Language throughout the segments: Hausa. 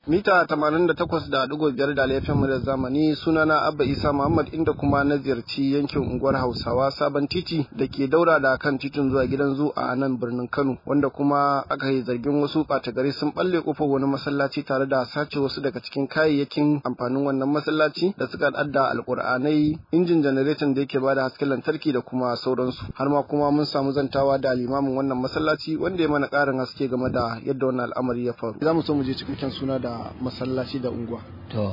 mita 88.5 da laifin da zamani sunana abba isa muhammad inda kuma na ziyarci yankin unguwar hausawa sabon titi da ke daura da kan titin zuwa gidan zu a nan birnin kano wanda kuma aka yi zargin wasu ɓata gari sun balle kofar wani masallaci tare da sace wasu daga cikin kayayyakin amfanin wannan masallaci da suka adda alkur'anai injin janareton da yake bada hasken lantarki da kuma sauransu har ma kuma mun samu zantawa da limamin wannan masallaci wanda ya mana ƙarin haske game da yadda wannan al'amari ya faru za mu so mu je cikakken suna da masallaci da unguwa to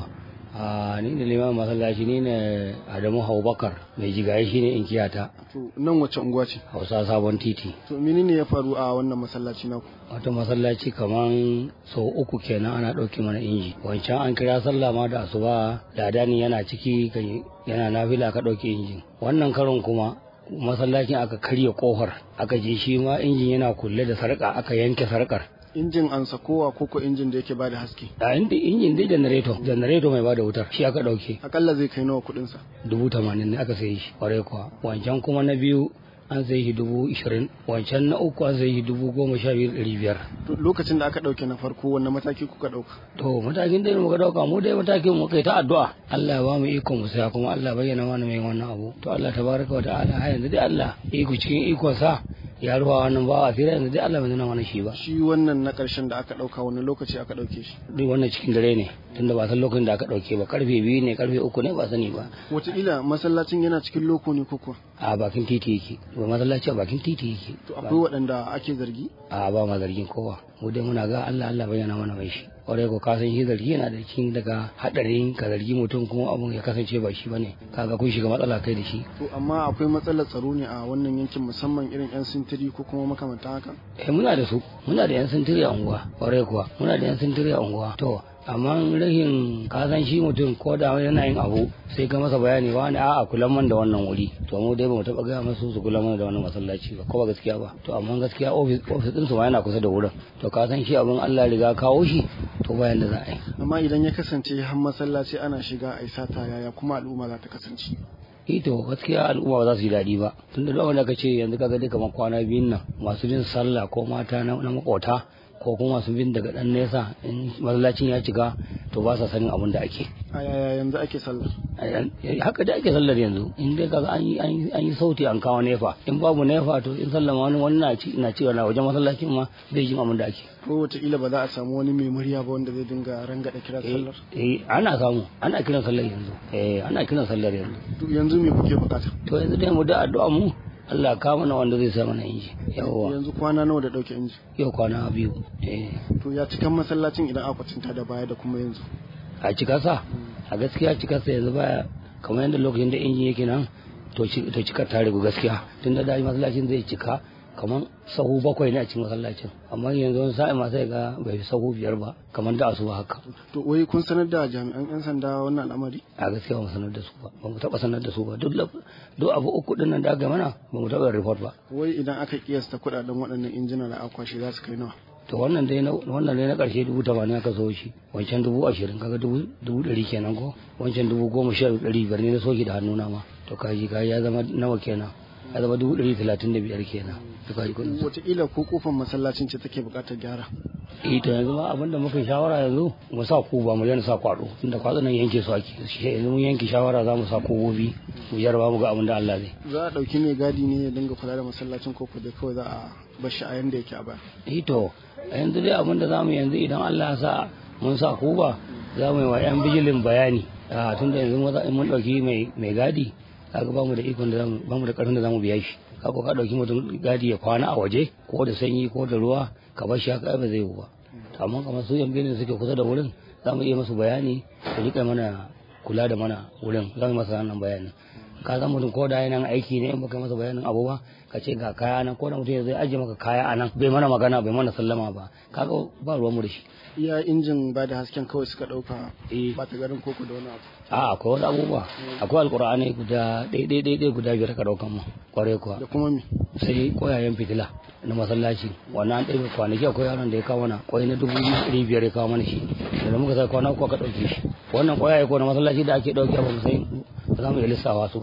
a ni da liman masallaci ni ne adamu haubakar mai jigaye shi ne inkiyata to nan wace unguwa ce hausa sabon titi to menene ya faru a wannan masallaci naku wata masallaci kaman sau uku kenan ana ɗauki mana inji wancan an kira sallah ma da asuba ladani yana ciki yana nafila ka ɗauki injin wannan karon kuma masallacin aka karya kofar aka je shi ma injin yana kulle da sarka aka yanke sarkar injin an sakowa ko ko injin da yake bada haske a inda injin dai janareto janareto mai bada wutar shi aka dauke akalla zai kai nawa kudin sa dubu tamanin ne aka sayi shi kwarai kuwa wancan kuma na biyu an sayi shi dubu ishirin wancan na uku an sayi shi dubu goma sha biyu ɗari biyar. lokacin da aka ɗauke na farko wanne mataki kuka ɗauka. to matakin da muka ɗauka mu dai matakin mu kai ta addu'a Allah ya ba mu iko mu saya kuma Allah bayyana mana mai wannan abu to Allah tabaraka wa ta'ala har yanzu dai Allah iko cikin ikon sa ya ruwa wannan ba a fira yanzu dai Allah bai nuna mana shi ba. shi wannan na ƙarshen da aka ɗauka wani lokaci aka ɗauke shi. duk wannan cikin dare ne tunda ba san lokacin da aka ɗauke ba karfe biyu ne karfe uku ne ba sani ba. wataƙila masallacin yana cikin loko ne ko kuwa. a bakin titi yake ba masallaci a bakin titi yake. to akwai waɗanda ake zargi. a ba ma zargin kowa mu dai muna ga Allah Allah bayyana mana mai shi. kwarai ko kasan shi zargi yana da cikin daga hadarin ka zargi mutum kuma abun ya kasance ba shi bane kaga kun shiga matsala kai da shi to amma akwai matsalar tsaro ne a wannan yankin musamman irin yan sintiri ko kuma makamantan haka eh muna da su muna da yan sintiri a unguwa kwarai kuwa muna da yan sintiri a unguwa to amma rashin kasan shi mutum ko da yana yin abu sai ka masa bayani wani a'a kulan man da wannan wuri to mu dai ba mu taba gaya masu su kulan man da wannan masallaci ba ko ba gaskiya ba to amma gaskiya ofis ofis din su ma yana kusa da wurin to ka san shi abin Allah riga kawo shi to bayan da za a yi amma idan ya kasance har masallaci ana shiga a sata yaya kuma al'umma za ta kasance ito gaskiya al'umma ba za su yi daɗi ba tunda da wanda ka ce yanzu kaga dai kamar kwana biyun nan masu bin sallah ko mata na makota ko kuma masu bin daga ɗan nesa in masallacin ya cika to ba sa sanin abin da ake a yaya yanzu ake sallar haka da ake sallar yanzu in dai kaga an yi an yi sauti an kawo nefa in babu nefa to in sallar wani wani na ci na cewa na wajen masallacin ma zai ji abin da ake ko wataƙila ba za a samu wani mai murya ba wanda zai dinga rangada kiran sallar eh ana samu ana kiran sallar yanzu eh ana kiran sallar yanzu to yanzu me kuke bukata to yanzu dai mu da addu'a mu Allah ka mana wanda zai sa mana inji yawa yanzu kwana nawa da dauke inji yau kwana biyu eh to ya cikan masallacin idan aka cinta da baya da kuma yanzu a cika sa a gaskiya cika sa yanzu baya kamar yadda lokacin da injin yake nan to to cika ta rigu gaskiya tunda da masallacin zai cika kamar sahu bakwai ne a cikin masallacin amma yanzu wani sa'in ma sai ga bai fi sahu biyar ba kamar da asuba haka to wai kun sanar da jami'an yan sanda wannan al'amari a gaskiya ba mu sanar da su ba ba mu taba sanar da su ba duk duk abu uku din nan da aka mana ba mu taba report ba wai idan aka kiyasta kudaden waɗannan injina da akwashi za su kai nawa to wannan dai na wannan dai na karshe dubu tamanin aka so shi wancan dubu ashirin kaga dubu dubu ɗari kenan ko wancan dubu goma sha ɗari biyar ne na soki da hannuna ma to kaji kaji ya zama nawa kenan ya zama dubu ɗari talatin da biyar kenan to kaji kuɗin wataƙila ko kofar masallacin ce take buƙatar gyara eh to yanzu ma abin da muka shawara yanzu mu sa ku ba mu yana sa kwado tunda kwado nan yanke su ake yanzu mun yanke shawara za mu sa kobobi mu jarraba mu ga abin da Allah zai za a ɗauki mai gadi ne ya dinga kula da masallacin koko da kawai za a bar shi a yanda yake a baya eh to yanzu dai abin da zamu yanzu idan Allah ya sa mun sa ku ba za mu yi wa yan bijilin bayani a tunda yanzu mun ɗauki mai gadi kaga bamu da ikon da zamu bamu da karfin da zamu biya shi kaga ka dauki mutum gadi ya kwana a waje ko da sanyi ko da ruwa ka bar shi haka ba zai yi ba to amma kamar su yan bene suke kusa da wurin zamu iya musu bayani su rika mana kula da mana wurin zamu masa wannan bayanin ka san mutum ko da yana aiki ne in baka masa bayanin abu ba ka ce ga kaya nan ko da mutum zai ajiye maka kaya a nan bai mana magana bai mana sallama ba kaga ba ruwan mu da shi iya injin ba da hasken kawai suka dauka Eh. ba ta garin koko da wani abu a akwai wasu abubuwa akwai alkur'ani guda ɗaya ɗaya ɗaya guda biyar ka ɗaukan mu kwarai kuwa da kuma me sai koyayen fitila na masallaci wannan an ɗaya kwanaki akwai yaron da ya kawo mana kwai na dubu biyu ɗari biyar ya kawo mana shi da muka sai kwana uku aka ɗauke shi wannan koyaye ko na masallaci da ake ɗauke ba mu sai ba za mu iya lissawa su ba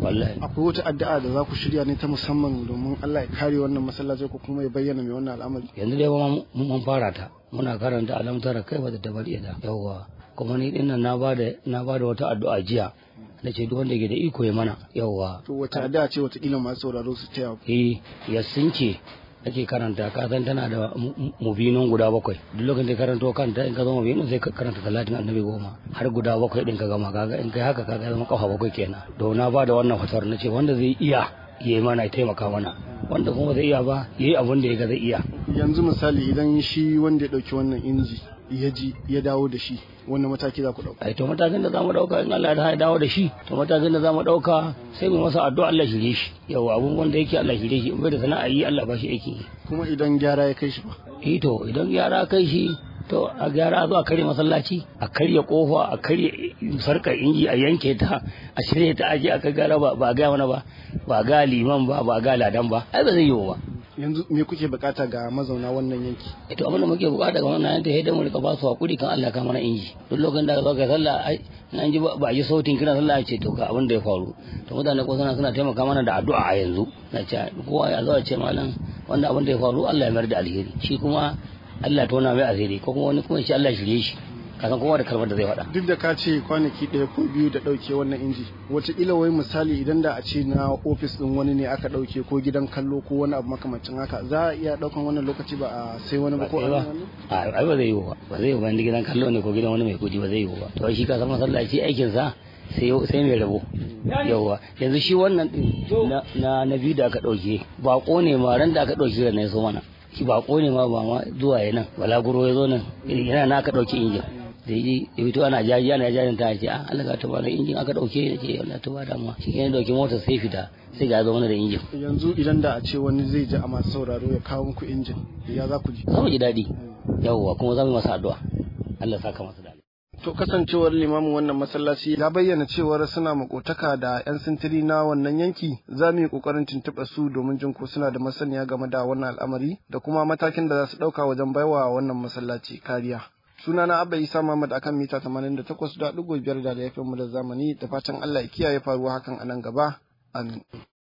wallahi akwai wata addu'a da za ku shirya ne ta musamman domin Allah ya kare wannan masallaci ko kuma ya bayyana mai wannan al'amari yanzu dai ba mun fara ta muna karanta alamtara kai ba da dabar da yawwa kuma ni dinnan na bada na bada wata addu'a jiya na ce duk wanda ke da iko ya mana yawwa to wata addu'a ce wata kila masu sauraro su taya eh ya sinke ake karanta ka san tana da mubinon guda bakwai duk lokacin da karanto kanta in ka zama mubinin sai ka karanta talatin annabi goma har guda bakwai din ka gama kaga in kai haka kaga zama kafa bakwai kenan to na ba da wannan fatar na ce wanda zai iya ya yi mana ya taimaka mana wanda kuma zai iya ba ya yi abin da ya ga zai iya yanzu misali idan shi wanda ya dauki wannan inji ya ji ya dawo da shi wannan mataki za ku dauka ai to matakin da zamu dauka in Allah ya dawo da shi to matakin da zamu dauka sai mu masa addu'a Allah shirye shi yawa abun wanda yake Allah shirye shi in bai da sana'a yi Allah ba shi aiki kuma idan gyara ya kai shi ba eh to idan gyara kai shi to a gyara zo a karya masallaci a karya kofa a karya sarkar inji a yanke ta a shirye ta aje aka gyara ba ba ga wani ba ba ga liman ba ba ga ladan ba ai ba zai yiwu ba yanzu me kuke bukata ga mazauna wannan yanki ito abin da muke bukata ga wannan yanki sai mu rika ba su hakuri kan Allah ka mana inji duk lokacin da ka zo ka sallah ai an ji ba ji sautin kira sallah ce to ga abin da ya faru to mutane ko suna suna taimaka mana da addu'a a yanzu na ce kowa ya zo a ce malam wannan abin da ya faru Allah ya mayar da alheri shi kuma Allah tona mai asiri ko kuma wani kuma shi Allah shirye shi kasan kowa da kalmar da zai faɗa. Duk da ka ce kwanaki ɗaya ko biyu da ɗauke wannan inji, wataƙila wai misali idan da a ce na ofis ɗin wani ne aka ɗauke ko gidan kallo ko wani abu makamancin haka za a iya ɗaukan wannan lokaci ba a sai wani ba ko a A ai ba zai yiwu ba, ba zai yiwu ba inda gidan kallo ne ko gidan wani mai kuɗi ba zai yiwu ba. To shi ka san masallaci aikin sa sai sai mai rabo. Yawwa yanzu shi wannan ɗin na na biyu da aka ɗauke baƙo ne ma ran da aka ɗauke da na ya so mana. Shi baƙo ne ma ba ma zuwa ya nan balaguro ya zo nan yana na aka ɗauki injin. da yi da fito ana jaji ana jajin ta ce ah Allah ta bada injin aka dauke da ce Allah ta bada mu shi ne dauki motar sai fita sai ga zo mana da injin yanzu idan da a ce wani zai ji a masu sauraro ya kawo muku injin ya za ku ji za mu ji daɗi yawwa kuma za mu masa addu'a Allah saka masa da To kasancewar limamin wannan masallaci ya bayyana cewar suna makotaka da 'yan sintiri na wannan yanki za mu yi kokarin tuntuɓa su domin jin ko suna da masaniya game da wannan al'amari da kuma matakin da za su ɗauka wajen baiwa wannan masallaci kariya. sunana abba isa muhammad akan mita 88.5 da laifin mu da zamani da fatan allah ya kiyaye faruwa hakan a nan gaba amin